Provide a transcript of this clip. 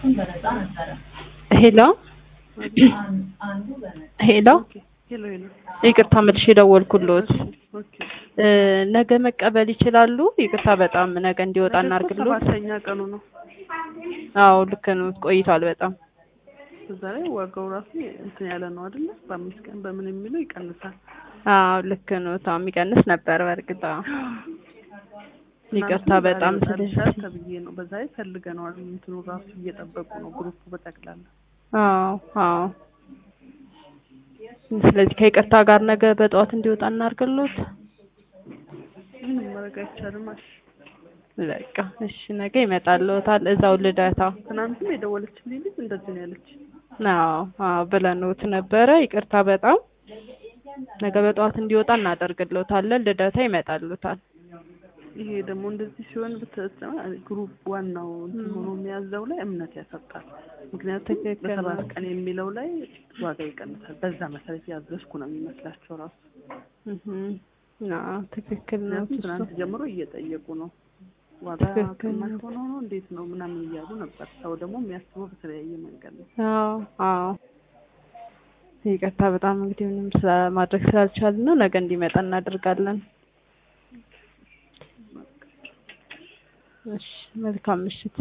ሄሎ ሄሎ ሄሎ ሄሎ። ይቅርታ መልሼ የደወልኩልዎት ኦኬ እ ነገ መቀበል ይችላሉ? ይቅርታ በጣም ነገ እንዲወጣ ነገ እኮ እናድርግልዎት? ሰባተኛ ቀኑ ነው። አዎ ልክ ነው፣ ቆይቷል በጣም። እዛ ላይ ዋጋው ራሱ እንትን ያለ ነው አይደለ? በአምስት ቀን በምን የሚለው ይቀንሳል። አዎ ልክ ነው። ታው የሚቀንስ ነበር በእርግጥ አዎ። ይቅርታ ትናንትም በጣም ዛሬ ይወጣልሻል ስለዚህ ተብዬ ነው። በዛ ላይ ፈልገነዋል። እንትኑ ራሱ እየጠበቁ ነው ግሩፑ በጠቅላላ። አዎ አዎ። ስለዚህ ከይቅርታ ጋር ነገ በጠዋት እንዲወጣ እናድርግልዎት? ምንም ማድረግ አይቻልም። እሺ በቃ እሺ፣ ነገ ይመጣልዎታል እዛው ልደታ። ትናንትም የደወለችልኝ ልጅ እንደዚህ ነው ያለች። አዎ አዎ ብለንዎት ነበረ። ይቅርታ በጣም ነገ በጠዋት እንዲወጣ እናደርግልዎታለን። ልደታ ይመጣልዎታል። ይሄ ደግሞ እንደዚህ ሲሆን ብትሰማ ግሩፕ ዋናው እንትን ሆኖ የሚያዘው ላይ እምነት ያሰጣል። ምክንያቱም ትክክል በሰባት ነው። ቀን የሚለው ላይ ዋጋ ይቀንሳል። በዛ መሰረት ያዘዝኩ ነው የሚመስላቸው ራሱ። እህ አዎ ትክክል ነው ምክንያቱም እሱ። ትናንት ጀምሮ እየጠየቁ ነው ዋጋ ትክክል ነው። ቅናሽ ሆኖ ነው እንዴት ነው ምናምን እያሉ ነበር። ሰው ደግሞ የሚያስበው በተለያየ መንገድ ነው። አዎ አዎ። ይቅርታ በጣም እንግዲህ ምንም ስለ ማድረግ ስላልቻልን ነው። ነገ እንዲመጣ እናደርጋለን። እሺ መልካም ምሽት።